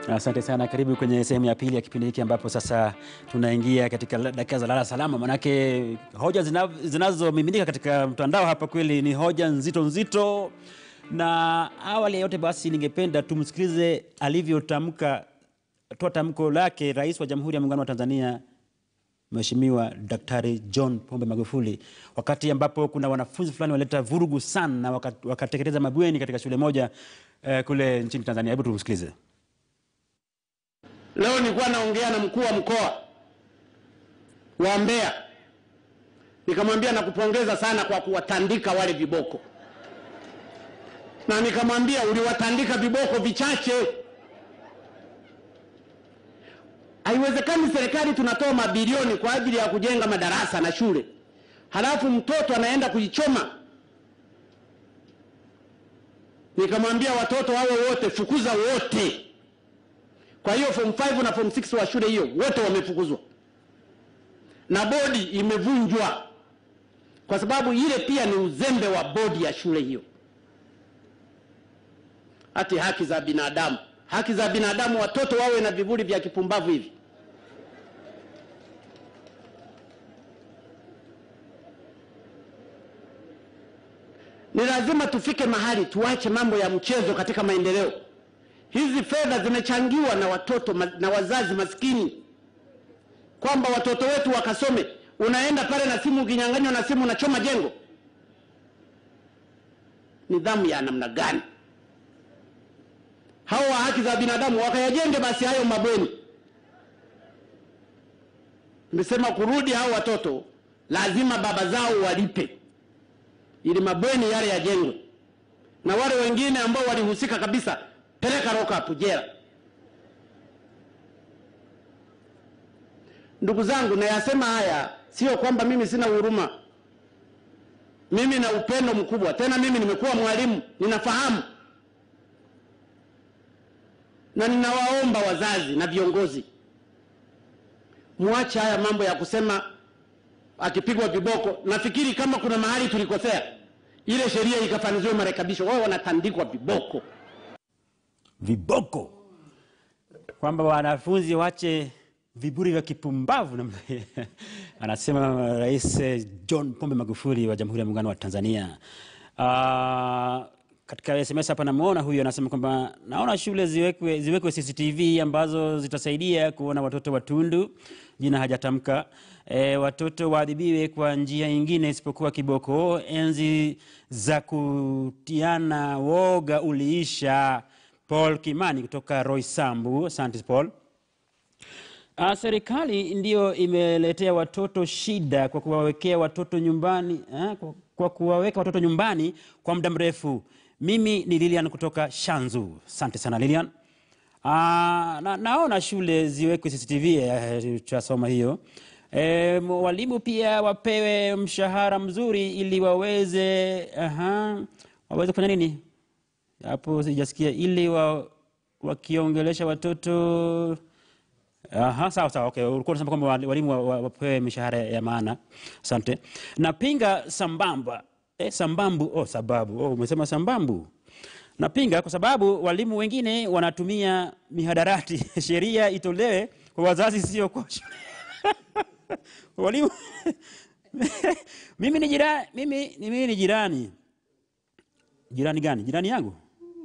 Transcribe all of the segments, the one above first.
Asante sana. Karibu kwenye sehemu ya pili ya kipindi hiki ambapo sasa tunaingia katika la- dakika za lala salama, manake hoja zina- zinazomiminika katika mtandao hapa kweli ni hoja nzito nzito, na awali ya yote basi ningependa tumsikilize alivyotamka toa tamko lake Rais wa Jamhuri ya Muungano wa Tanzania Mheshimiwa Daktari John Pombe Magufuli wakati ambapo kuna wanafunzi fulani walileta vurugu sana na waka- wakateketeza mabweni katika shule moja eh, kule nchini Tanzania. Hebu tumsikilize. Leo nilikuwa naongea na mkuu wa mkoa wa Mbeya, nikamwambia nakupongeza sana kwa kuwatandika wale viboko, na nikamwambia uliwatandika viboko vichache. Haiwezekani serikali tunatoa mabilioni kwa ajili ya kujenga madarasa na shule, halafu mtoto anaenda kujichoma. Nikamwambia watoto hao wote fukuza wote. Kwa hiyo form 5 na form 6 wa shule hiyo wote wamefukuzwa na bodi imevunjwa, kwa sababu ile pia ni uzembe wa bodi ya shule hiyo. Hati haki za binadamu, haki za binadamu, watoto wawe na vivuli vya kipumbavu hivi. Ni lazima tufike mahali tuache mambo ya mchezo katika maendeleo. Hizi fedha zimechangiwa na watoto ma- na wazazi maskini, kwamba watoto wetu wakasome. Unaenda pale na simu, ukinyang'anywa na simu unachoma jengo. Nidhamu ya namna gani? Hao wa haki za binadamu wakayajenge basi hayo mabweni. Nimesema kurudi hao watoto lazima baba zao walipe ili mabweni yale yajengwe, na wale wengine ambao walihusika kabisa peleka lock up jela. Ndugu zangu, nayasema haya sio kwamba mimi sina huruma. Mimi na upendo mkubwa, tena mimi nimekuwa mwalimu, ninafahamu na ninawaomba wazazi na viongozi, muache haya mambo ya kusema akipigwa viboko. Nafikiri kama kuna mahali tulikosea, ile sheria ikafanyiziwe marekebisho. Wao wanatandikwa viboko. viboko kwamba wanafunzi wache viburi vya kipumbavu namna hiyo. anasema Rais eh, John Pombe Magufuli wa Jamhuri ya Muungano wa Tanzania. Uh, katika SMS hapa namuona huyu anasema kwamba naona shule ziwekwe, ziwekwe CCTV ambazo zitasaidia kuona watoto watundu. Jina hajatamka. E, watoto waadhibiwe kwa njia nyingine isipokuwa kiboko. Enzi za kutiana woga uliisha. Paul Kimani kutoka Roysambu. Asante Paul. Uh, serikali ndiyo imeletea watoto shida kwa kuwawekea watoto nyumbani eh, kwa, kwa kuwaweka watoto nyumbani kwa muda mrefu. Mimi ni Lilian kutoka Shanzu. Asante sana Lilian. Uh, na, naona shule ziwekwe CCTV eh, tutasoma hiyo. E, walimu pia wapewe mshahara mzuri ili waweze aha, waweze kufanya nini hapo sijasikia, ili wa, wakiongelesha watoto Aha, sawa sawa, okay. Ulikuwa unasema kwamba wali- walimu wa- wa- wapewe mishahara ya maana. Asante. Napinga sambamba eh, sambambu oh, sababu oh, umesema sambambu. Napinga kwa sababu walimu wengine wanatumia mihadarati. Sheria itolewe kwa wazazi, sio kwa shule. walimu mimi ni jirani, mimi, mimi ni jirani. Jirani gani? Jirani yangu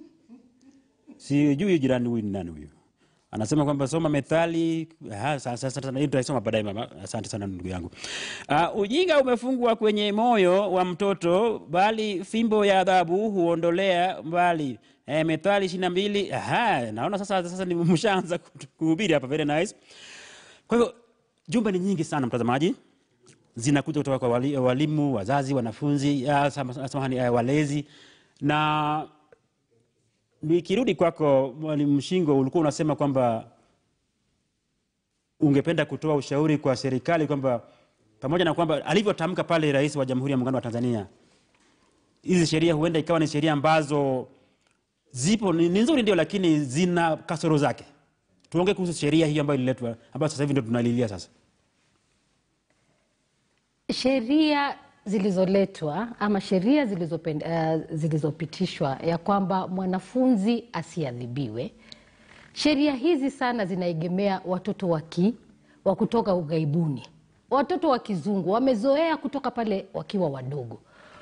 sijui jirani huyu ni nani huyu anasema kwamba soma methali Aha, sa- sa- sa- sa- hii tutaisoma baadaye mama asante sana ndugu yangu uh, ujinga umefungwa kwenye moyo wa mtoto bali fimbo ya adhabu huondolea mbali eh, methali ishiri na mbili Aha, naona sasa, sasa ni mshaanza kutu- kuhubiri hapa very nice kwa hivyo jumbe ni nyingi sana mtazamaji zinakuja kutoka kwa wali, walimu wazazi wanafunzi ah, sama- samahani ah, walezi na nikirudi kwako mwalimu Mshingo, ulikuwa unasema kwamba ungependa kutoa ushauri kwa serikali kwamba pamoja na kwamba alivyotamka pale Rais wa Jamhuri ya Muungano wa Tanzania, hizi sheria huenda ikawa ni sheria ambazo zipo ni ni nzuri ndio, lakini zina kasoro zake. Tuongee kuhusu sheria hiyo ambayo ililetwa, ambayo sasa hivi ndio tunalilia sasa. sheria zilizoletwa ama sheria zilizopen- eh, zilizopitishwa ya kwamba mwanafunzi asiadhibiwe sheria hizi sana zinaegemea watoto waki wa kutoka ughaibuni. Watoto wa kizungu wamezoea kutoka pale wakiwa wadogo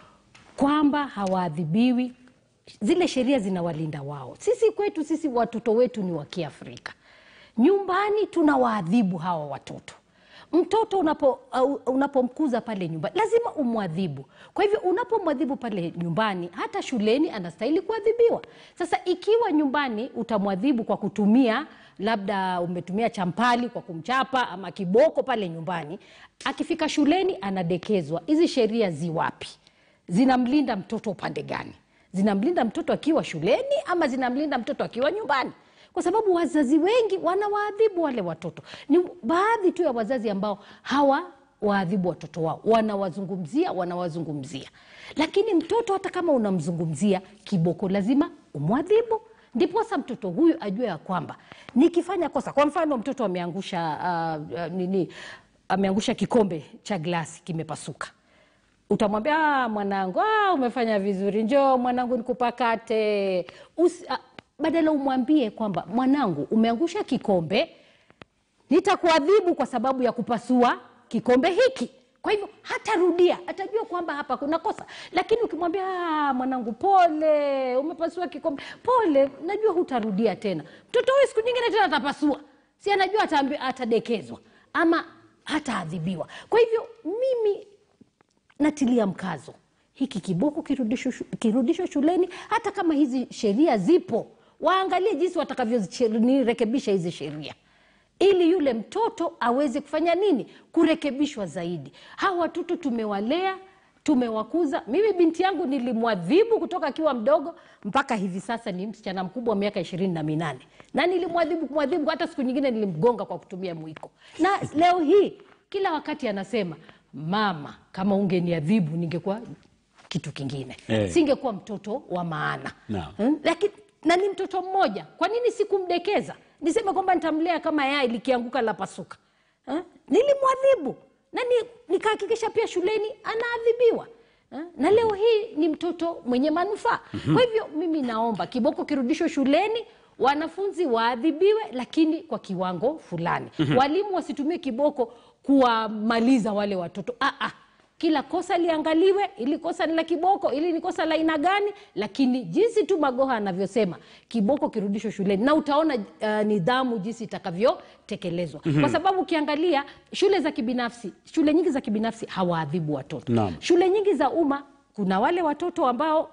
kwamba hawaadhibiwi, zile sheria zinawalinda wao. Sisi kwetu sisi watoto wetu ni wa Kiafrika, nyumbani tunawaadhibu hawa watoto. Mtoto unapo uh, unapomkuza pale nyumbani lazima umwadhibu. Kwa hivyo unapomwadhibu pale nyumbani, hata shuleni anastahili kuadhibiwa. Sasa ikiwa nyumbani utamwadhibu kwa kutumia labda umetumia champali kwa kumchapa ama kiboko pale nyumbani, akifika shuleni anadekezwa. Hizi sheria ziwapi? Zinamlinda mtoto upande gani? Zinamlinda mtoto akiwa shuleni ama zinamlinda mtoto akiwa nyumbani? Kwa sababu wazazi wengi wanawaadhibu wale watoto. Ni baadhi tu ya wazazi ambao hawa waadhibu watoto wao, wanawazungumzia wanawazungumzia, lakini mtoto hata kama unamzungumzia kiboko, lazima umwadhibu, ndiposa mtoto huyu ajue ya kwamba nikifanya kosa, kwa mfano mtoto ameangusha uh, uh, nini, ameangusha kikombe cha glasi kimepasuka utamwambia "Ah, mwanangu ah, umefanya vizuri, njoo mwanangu nikupakate. Usi, ah, badala umwambie kwamba mwanangu, umeangusha kikombe, nitakuadhibu kwa sababu ya kupasua kikombe hiki. Kwa hivyo hatarudia, atajua kwamba hapa kuna kosa. Lakini ukimwambia "Ah, mwanangu, pole, umepasua kikombe, pole, najua hutarudia tena, mtoto huyu siku nyingine tena atapasua, si anajua ataambi- atadekezwa ama hataadhibiwa. Kwa hivyo mimi natilia mkazo hiki kiboko kirudishwe shu- kirudishwe shuleni, hata kama hizi sheria zipo, waangalie jinsi watakavyorekebisha hizi sheria ili yule mtoto aweze kufanya nini, kurekebishwa zaidi. Hawa watoto tumewalea, tumewakuza. Mimi binti yangu nilimwadhibu kutoka akiwa mdogo mpaka hivi sasa ni msichana mkubwa wa miaka ishirini na minane na nilimwadhibu kumwadhibu, hata siku nyingine nilimgonga kwa kutumia mwiko, na leo hii kila wakati anasema mama, kama ungeniadhibu ningekuwa kitu kingine Eh. singekuwa mtoto wa maana Naam. Hmm? Lakini na ni mtoto mmoja, kwa nini sikumdekeza? Niseme kwamba nitamlea kama yai likianguka la pasuka eh? Nilimwadhibu na ni, nikahakikisha pia shuleni anaadhibiwa eh? Na leo hii ni mtoto mwenye manufaa. Kwa hivyo mimi naomba kiboko kirudishwe shuleni, wanafunzi waadhibiwe, lakini kwa kiwango fulani. Walimu wasitumie kiboko kuwamaliza wale watoto ah, ah. Kila kosa liangaliwe, ili kosa ni la kiboko, ili ni kosa la aina gani, lakini jinsi tu Magoha anavyosema kiboko kirudishwe shuleni, na utaona uh, nidhamu jinsi itakavyotekelezwa kwa sababu ukiangalia shule za kibinafsi, shule nyingi za kibinafsi hawaadhibu watoto. Naam. Shule nyingi za umma kuna wale watoto ambao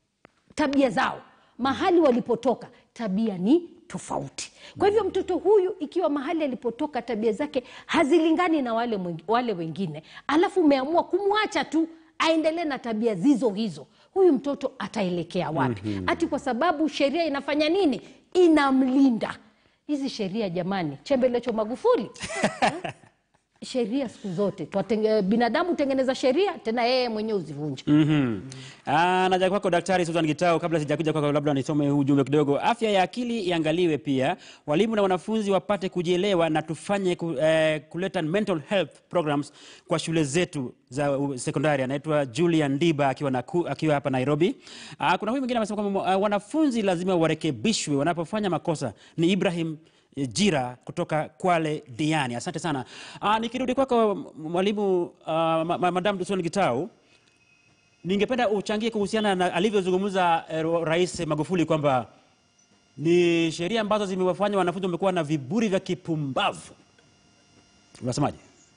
tabia zao mahali walipotoka tabia ni tofauti. Kwa hivyo mtoto huyu ikiwa mahali alipotoka tabia zake hazilingani na wale, mwing- wale wengine, alafu umeamua kumwacha tu aendelee na tabia zizo hizo, huyu mtoto ataelekea wapi? Ati kwa sababu sheria inafanya nini? Inamlinda. Hizi sheria jamani, chembelecho Magufuli Eh? sheria siku zote Twatenge, binadamu hutengeneza sheria tena yeye mwenyewe uzivunja. Mhm. Ah, naja kwako Daktari Susan Gitau, kabla sijakuja kwako, labda nisome huu ujumbe kidogo. Afya ya akili iangaliwe pia, walimu na wanafunzi wapate kujielewa na tufanye ku, eh, kuleta mental health programs kwa shule zetu za uh, sekondari. Anaitwa Julian Ndiba akiwa, na, akiwa hapa Nairobi. Ah, kuna huyu mwingine amesema kwamba uh, wanafunzi lazima warekebishwe wanapofanya makosa. Ni Ibrahim Jira kutoka Kwale Diani. Asante sana. Ah, nikirudi kwako mwalimu uh, ma, ma, Madam Susan Gitau, ningependa uchangie kuhusiana na alivyozungumza eh, Rais Magufuli kwamba ni sheria ambazo zimewafanya wanafunzi wamekuwa na viburi vya kipumbavu. Unasemaje?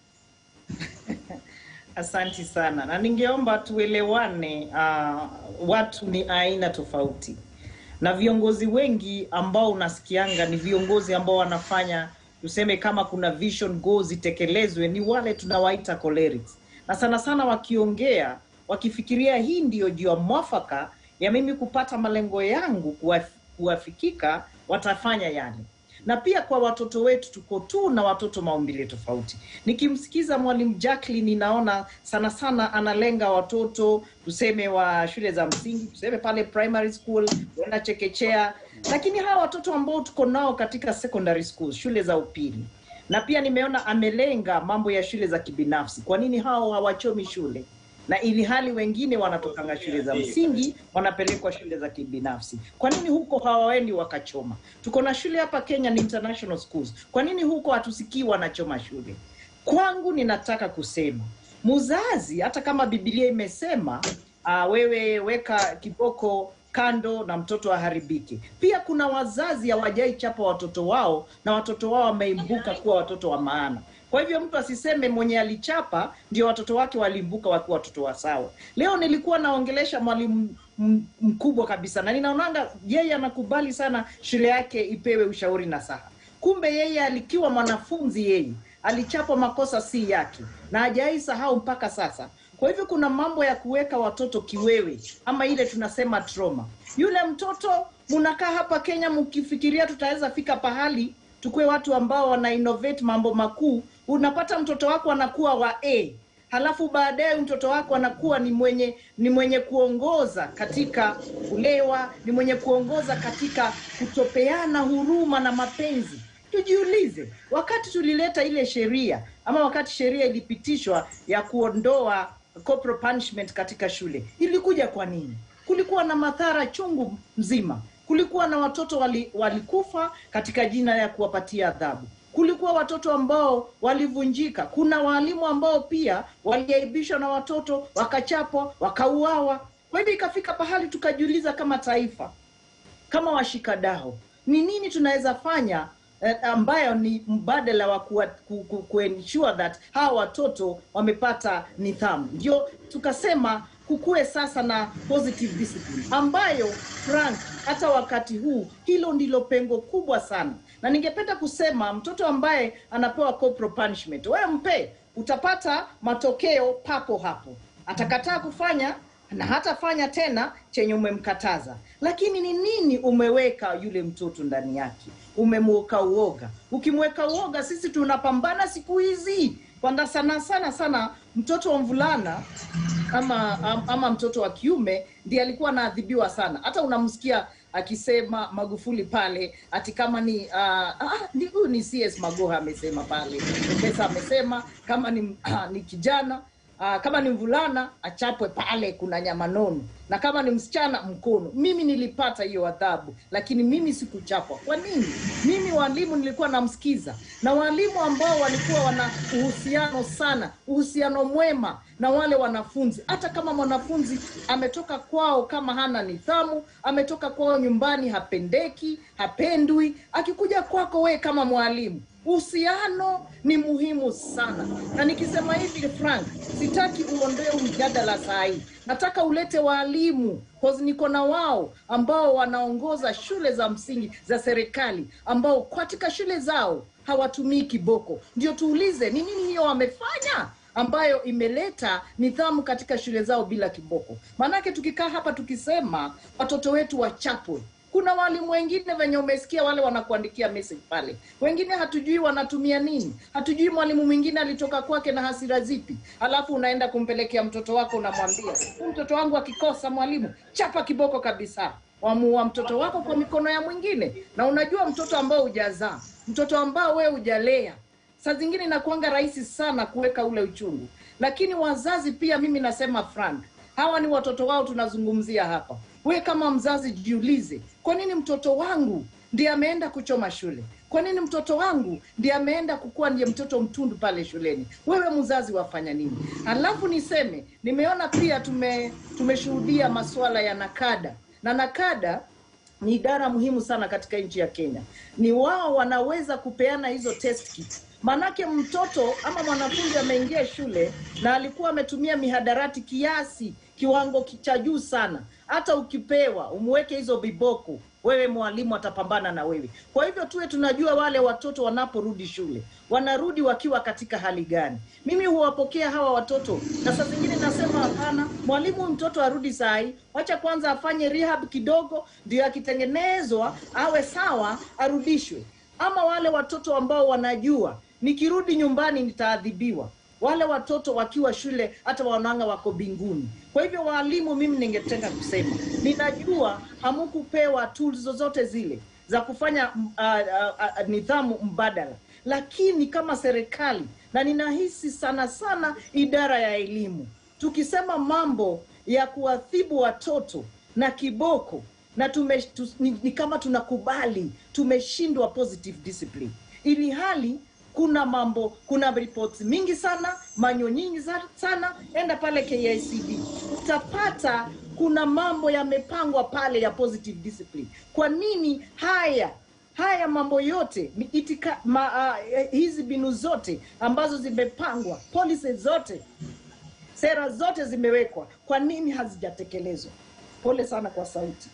Asanti sana, na ningeomba tuelewane. Uh, watu ni aina tofauti, na viongozi wengi ambao unasikianga ni viongozi ambao wanafanya tuseme, kama kuna vision goals zitekelezwe, ni wale tunawaita cholerics, na sana sana wakiongea wakifikiria hii ndiyo jua mwafaka ya mimi kupata malengo yangu kuwa- kuwafikika, watafanya yale na pia kwa watoto wetu tuko tu na watoto maumbile tofauti. Nikimsikiza mwalimu Jacqueline, ninaona sana sana analenga watoto tuseme wa shule za msingi, tuseme pale primary school, kwenda chekechea, lakini hawa watoto ambao tuko nao katika secondary schools, shule za upili, na pia nimeona amelenga mambo ya shule za kibinafsi. Kwa nini hao hawachomi shule? na ili hali wengine wanatokanga shule za msingi wanapelekwa shule za kibinafsi. Kwa nini huko hawaendi wakachoma? Tuko na shule hapa Kenya ni international schools. Kwa nini huko hatusikii wanachoma shule? Kwangu ninataka kusema mzazi, hata kama Biblia imesema uh, wewe weka kiboko kando na mtoto aharibike. Pia kuna wazazi hawajai chapa watoto wao na watoto wao wameimbuka kuwa watoto wa maana. Kwa hivyo mtu asiseme mwenye alichapa ndio watoto wake walimbuka wakiwa watoto wa sawa. Leo nilikuwa naongelesha mwalimu m- mkubwa kabisa na ninaonanga yeye anakubali sana shule yake ipewe ushauri na saha. Kumbe yeye alikiwa mwanafunzi yeye alichapwa makosa si yake na hajai sahau mpaka sasa. Kwa hivyo kuna mambo ya kuweka watoto kiwewe ama ile tunasema trauma. Yule mtoto munakaa hapa Kenya mkifikiria tutaweza fika pahali tukue watu ambao wana innovate mambo makuu, unapata mtoto wako anakuwa wa A halafu baadaye mtoto wako anakuwa ni mwenye ni mwenye kuongoza katika kulewa, ni mwenye kuongoza katika kutopeana huruma na mapenzi. Tujiulize, wakati tulileta ile sheria ama wakati sheria ilipitishwa ya kuondoa corporal punishment katika shule, ilikuja kwa nini? Kulikuwa na madhara chungu mzima. Kulikuwa na watoto wali, walikufa katika jina ya kuwapatia adhabu kulikuwa watoto ambao walivunjika. Kuna waalimu ambao pia waliaibishwa na watoto wakachapwa, wakauawa. Kwa hivyo ikafika pahali tukajiuliza kama taifa, kama washikadau, ni nini tunaweza fanya eh, ambayo ni mbadala wa kuwa- ku, ku, kuensure that hawa watoto wamepata nidhamu. Ndio tukasema kukuwe sasa na positive discipline ambayo Frank, hata wakati huu hilo ndilo pengo kubwa sana, na ningependa kusema mtoto ambaye anapewa corporal punishment, wewe mpe, utapata matokeo papo hapo. Atakataa kufanya na hatafanya tena chenye umemkataza. Lakini ni nini umeweka yule mtoto ndani yake? Umemweka uoga. Ukimweka uoga, sisi tunapambana siku hizi kwanda sana sana sana, mtoto wa mvulana ama, am- ama mtoto wa kiume ndiye alikuwa anaadhibiwa sana. Hata unamsikia akisema Magufuli pale ati kama ni uh, ah, ni huyu ni CS Magoha amesema pale, Profesa amesema kama ni, ni kijana Uh, kama ni mvulana achapwe pale, kuna nyama nono, na kama ni msichana mkono. Mimi nilipata hiyo adhabu, lakini mimi sikuchapwa. Kwa nini? Mimi walimu nilikuwa namsikiza, na walimu ambao walikuwa wana uhusiano sana, uhusiano mwema na wale wanafunzi. Hata kama mwanafunzi ametoka kwao kama hana nidhamu, ametoka kwao nyumbani hapendeki, hapendwi, akikuja kwako we kama mwalimu uhusiano ni muhimu sana, na nikisema hivi Frank, sitaki uondoe mjadala saa hii, nataka ulete waalimu cause niko na wao ambao wanaongoza shule za msingi za serikali ambao katika shule zao hawatumii kiboko. Ndio tuulize ni nini hiyo wamefanya ambayo imeleta nidhamu katika shule zao bila kiboko. Maanake tukikaa hapa tukisema watoto wetu wachapwe kuna walimu wengine venye umesikia wale wanakuandikia message pale, wengine hatujui wanatumia nini, hatujui mwalimu mwingine alitoka kwake na hasira zipi, alafu unaenda kumpelekea mtoto wako, unamwambia "Huyu mtoto wangu akikosa mwalimu, chapa kiboko kabisa. Wamuua mtoto wako kwa mikono ya mwingine, na unajua mtoto ambao hujazaa, mtoto ambao wewe hujalea, saa zingine inakuanga rahisi sana kuweka ule uchungu, lakini wazazi pia, mimi nasema Frank, hawa ni watoto wao tunazungumzia hapa. We kama mzazi jiulize, kwa nini mtoto wangu ndiye ameenda kuchoma shule? Kwa nini mtoto wangu ndiye ameenda kukuwa ndiye mtoto mtundu pale shuleni? Wewe mzazi wafanya nini? Alafu niseme nimeona pia tume tumeshuhudia masuala ya nakada na nakada ni idara muhimu sana katika nchi ya Kenya. Ni wao wanaweza kupeana hizo test kit. Manake mtoto ama mwanafunzi ameingia shule na alikuwa ametumia mihadarati kiasi kiwango cha juu sana, hata ukipewa umweke hizo viboko, wewe mwalimu atapambana na wewe. Kwa hivyo tuwe tunajua wale watoto wanaporudi shule wanarudi wakiwa katika hali gani. Mimi huwapokea hawa watoto na saa zingine nasema hapana, mwalimu mtoto arudi saa hii, wacha kwanza afanye rehab kidogo, ndio akitengenezwa awe sawa arudishwe. Ama wale watoto ambao wanajua nikirudi nyumbani nitaadhibiwa wale watoto wakiwa shule hata wanaanga wako binguni. Kwa hivyo waalimu, mimi ningetaka kusema, ninajua hamukupewa tools zozote zile za kufanya uh, uh, uh, nidhamu mbadala, lakini kama serikali na ninahisi sana sana idara ya elimu tukisema mambo ya kuadhibu watoto na kiboko na tume, tu, ni, ni kama tunakubali tumeshindwa positive discipline, ili hali kuna mambo, kuna reports mingi sana, manyo nyingi za- sana. Enda pale KICD utapata kuna mambo yamepangwa pale ya positive discipline. Kwa nini haya haya mambo yote ni itika, ma, uh, hizi mbinu zote ambazo zimepangwa, policies zote sera zote zimewekwa, kwa nini hazijatekelezwa? Pole sana kwa sauti.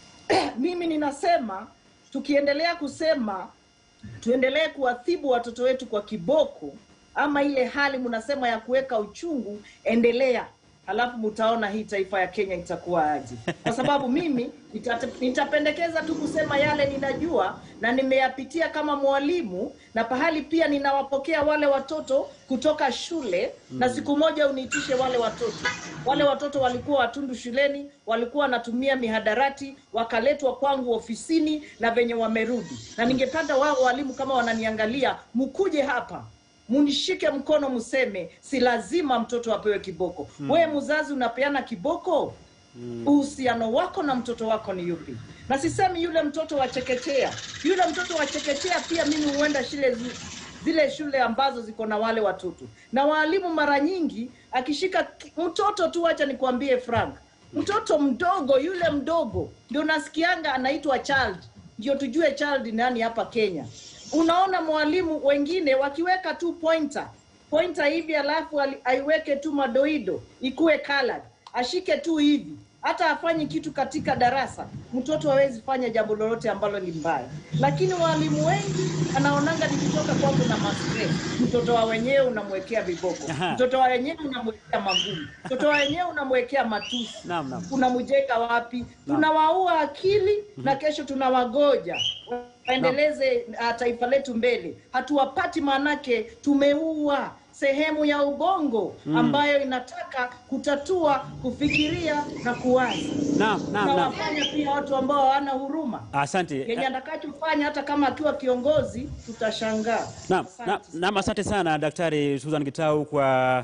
Mimi ninasema tukiendelea kusema tuendelee kuadhibu watoto wetu kwa kiboko ama ile hali mnasema ya kuweka uchungu, endelea, halafu mtaona hii taifa ya Kenya itakuwa aje. Kwa sababu mimi nita, nitapendekeza tu kusema yale ninajua na nimeyapitia kama mwalimu, na pahali pia ninawapokea wale watoto kutoka shule na siku moja uniitishe wale watoto. Wale watoto walikuwa watundu shuleni, walikuwa wanatumia mihadarati, wakaletwa kwangu ofisini na venye wamerudi, na ningependa wao walimu kama wananiangalia, mkuje hapa munishike mkono, mseme si lazima mtoto apewe kiboko. Mm. Wewe mzazi unapeana kiboko, uhusiano wako na mtoto wako ni yupi? Na sisemi yule mtoto wa chekechea, yule mtoto wa chekechea pia mimi huenda shule zi, zile shule ambazo ziko na wale watoto na waalimu. Mara nyingi akishika ki- mtoto tu, acha nikwambie Frank, mtoto mdogo yule mdogo ndio nasikianga anaitwa child, ndio tujue child ni nani hapa Kenya. Unaona mwalimu wengine wakiweka tu pointer pointer hivi, alafu ali- aiweke tu madoido ikuwe colored, ashike tu hivi, hata afanyi kitu katika darasa, mtoto hawezi fanya jambo lolote ambalo ni mbaya. Lakini walimu wengi anaonanga nikitoka kwangu na mastre, mtoto wa wenyewe unamwekea viboko, Aha. mtoto wa wenyewe unamwekea magumu, mtoto wa wenyewe unamwekea matusi Naam, naam. tunamjenga wapi? Tunawaua akili na kesho tunawagoja waendeleze uh, taifa letu mbele. Hatuwapati, maanake tumeua sehemu ya ubongo ambayo inataka kutatua, kufikiria na kuwaza. Naam, naam, naam. Tunawafanya pia watu ambao hawana huruma. Asante. Kenye atakachofanya hata kama akiwa kiongozi tutashangaa. Naam, Asante. naam, naam, asante sana Daktari Susan Gitau kwa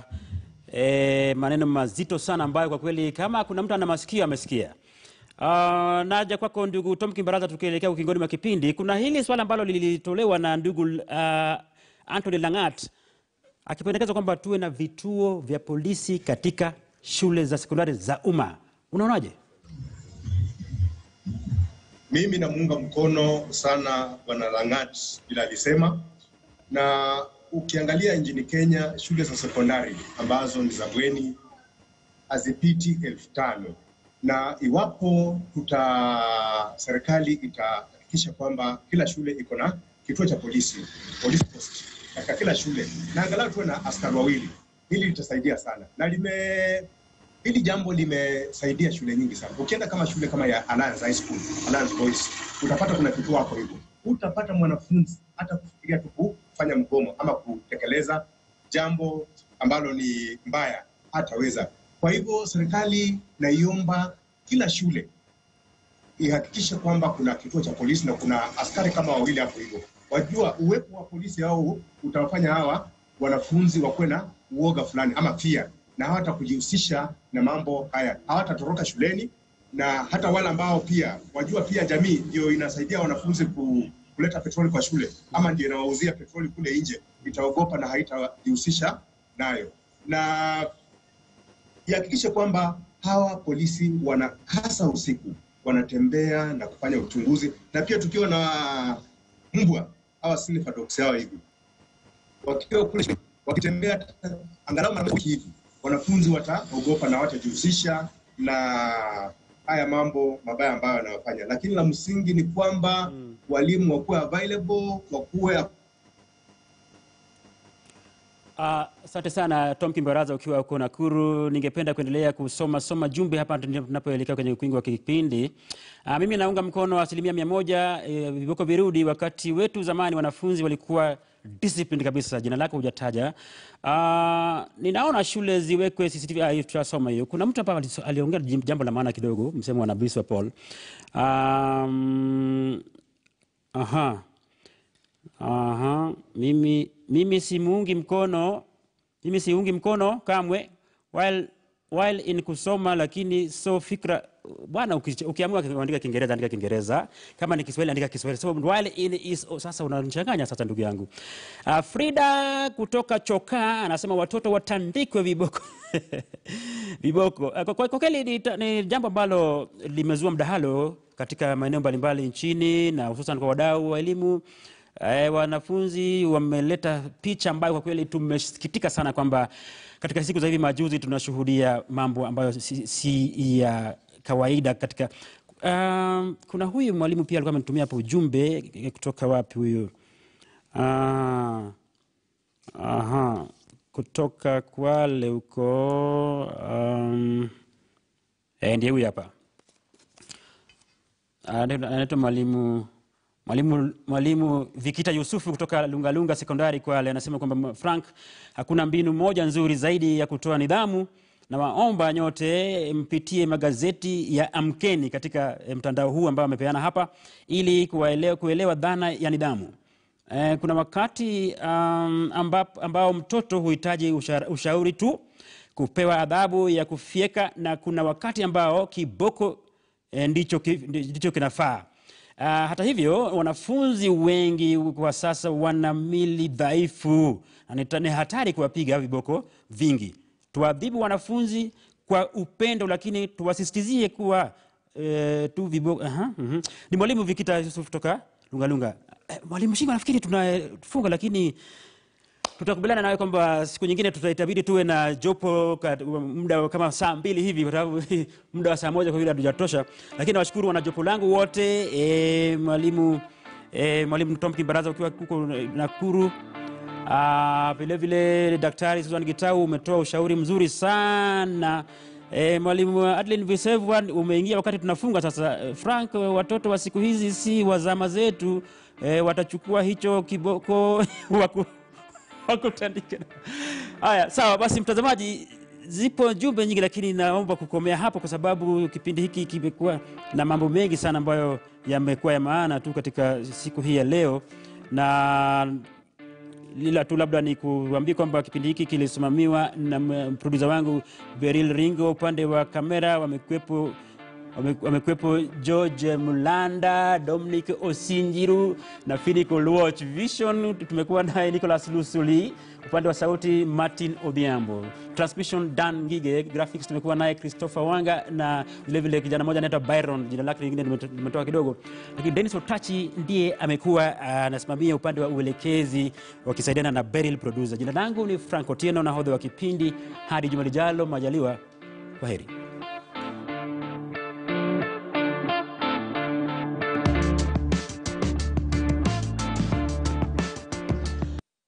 eh, maneno mazito sana ambayo kwa kweli kama kuna mtu ana masikio amesikia. Uh, naja kwako ndugu Tom Kimbaraza, tukielekea ukingoni mwa kipindi, kuna hili swala ambalo lilitolewa na ndugu uh, Anthony Langat akipendekeza kwamba tuwe na vituo vya polisi katika shule za sekondari za umma. Unaonaje? Mimi namuunga mkono sana Bwana Langat vile alisema, na ukiangalia nchini Kenya shule za sekondari ambazo ni za bweni hazipiti elfu tano na iwapo tuta serikali itahakikisha kwamba kila shule iko na kituo cha polisi police post katika kila shule na angalau tuwe na askari wawili, hili litasaidia sana na lime hili jambo limesaidia shule nyingi sana. Ukienda kama shule kama ya Alliance High School, Alliance Boys, utapata kuna kituo hapo hivyo. Utapata mwanafunzi hata kufikiria tu kufanya mgomo ama kutekeleza jambo ambalo ni mbaya hataweza. Kwa hivyo serikali naiomba kila shule ihakikishe kwamba kuna kituo cha polisi na kuna askari kama wawili hapo hivyo. Wajua uwepo wa polisi hao utawafanya hawa wanafunzi wakuwe na uoga fulani ama fear, na hawata kujihusisha na mambo haya, hawatatoroka shuleni, na hata wale ambao pia wajua, pia jamii ndio inasaidia wanafunzi ku, kuleta petroli kwa shule ama ndio inawauzia petroli kule nje, itaogopa na haitajihusisha nayo, na ihakikishe kwamba hawa polisi wana hasa usiku wanatembea na kufanya uchunguzi, na pia tukiwa na mbwa hawa sniffer dogs hawa hivi wakiwa kule wakitembea angalau mara moja hivi, wanafunzi wataogopa na watajihusisha na haya mambo mabaya ambayo wanayofanya. Lakini la msingi ni kwamba walimu wakuwe available, wakuwe Ah, Asante sana Tom Kimbaraza ukiwa huko Nakuru. Ningependa kuendelea kusoma soma jumbe hapa tunapoelekea kwenye ukingo wa kipindi. Ah, mimi naunga mkono asilimia mia moja eh, viboko virudi. Wakati wetu zamani wanafunzi walikuwa disciplined kabisa. Jina lako hujataja. Ah, ninaona shule ziwekwe CCTV. Ah, hiyo tutasoma hiyo. Kuna mtu hapa aliso- aliongea jambo la maana kidogo, msemo wa Nabii Paul. Um, aha. Aha, mimi, mimi simuungi mkono mimi siungi mkono kamwe while while in kusoma lakini so fikra bwana uki- ukiamua kuandika kiingereza andika kiingereza kama ni kiswahili andika kiswahili so while in is oh, sasa unanichanganya sasa ndugu yangu uh, frida kutoka chokaa anasema watoto watandikwe viboko viboko Uh, kwa, kwa, kwa kweli ni, ta- ni jambo ambalo limezua mdahalo katika maeneo mbalimbali nchini na hususan kwa wadau wa elimu Eh, wanafunzi wameleta picha ambayo kwa kweli tumesikitika sana kwamba katika siku za hivi majuzi tunashuhudia mambo ambayo si, si ya kawaida katika um, kuna huyu mwalimu pia alikuwa amenitumia hapo ujumbe eh, kutoka wapi huyu Ah, aha, kutoka Kwale huko um, eh, ndiye huyu hapa Anaitwa anaitwa mwalimu mwalimu mwalimu Vikita Yusufu kutoka Lungalunga Sekondari Kwale anasema kwamba Frank, hakuna mbinu moja nzuri zaidi ya kutoa nidhamu, na waomba nyote mpitie magazeti ya Amkeni katika eh, mtandao huu ambao amepeana hapa ili kuwaelewa, kuelewa dhana ya nidhamu. Eh, kuna wakati um, ambao, ambao mtoto huhitaji usha, ushauri tu, kupewa adhabu ya kufyeka, na kuna wakati ambao kiboko eh, ndicho, ki- ndicho kinafaa. Uh, hata hivyo wanafunzi wengi kwa sasa wana mili dhaifu na ni- ni hatari kuwapiga viboko vingi. Tuadhibu wanafunzi kwa upendo, lakini tuwasisitizie kuwa eh, tu viboko. Aha, mhm. Ni mwalimu Vikita Yusuf kutoka Lungalunga. Eh, mwalimu Shingo, nafikiri tunafunga, lakini tutakubaliana nawe kwamba siku nyingine tutaitabidi tuwe na jopo ka- muda kama saa mbili hivi kwa sababu muda wa saa moja kwa vile hatujatosha lakini nawashukuru wana jopo langu wote e, mwalimu e, mwalimu tom kimbaraza ukiwa huko nakuru Ah, vile vile daktari susan gitau umetoa ushauri mzuri sana E, mwalimu Adeline Visevwa umeingia wakati tunafunga sasa. Eh, Frank, watoto wa siku hizi si wa zama zetu e, watachukua hicho kiboko waku, wakutandike. Haya, sawa basi, mtazamaji, zipo jumbe nyingi, lakini naomba kukomea hapo kwa sababu kipindi hiki kimekuwa na mambo mengi sana ambayo yamekuwa ya maana tu katika siku hii ya leo na lila tu labda ni kuambia kwamba kipindi hiki kilisimamiwa na m- produsa wangu Beril Ringo, upande wa kamera wamekuwepo wame- wamekuwepo George Mulanda, Dominic Osinjiru na Finico Watch Vision. Tumekuwa naye Nicholas Lusuli, upande wa sauti Martin Odhiambo, transmission Dan Ngige, graphics tumekuwa naye Christopher Wanga na vilevile kijana mmoja anaitwa Byron, jina lake lingine nimeto- nimetoa kidogo, lakini Dennis Otachi ndiye amekuwa anasimamia upande wa uelekezi wakisaidiana na Beryl producer. Jina langu ni Frank Otieno, nahodha wa kipindi. Hadi juma lijalo, majaliwa, kwa heri.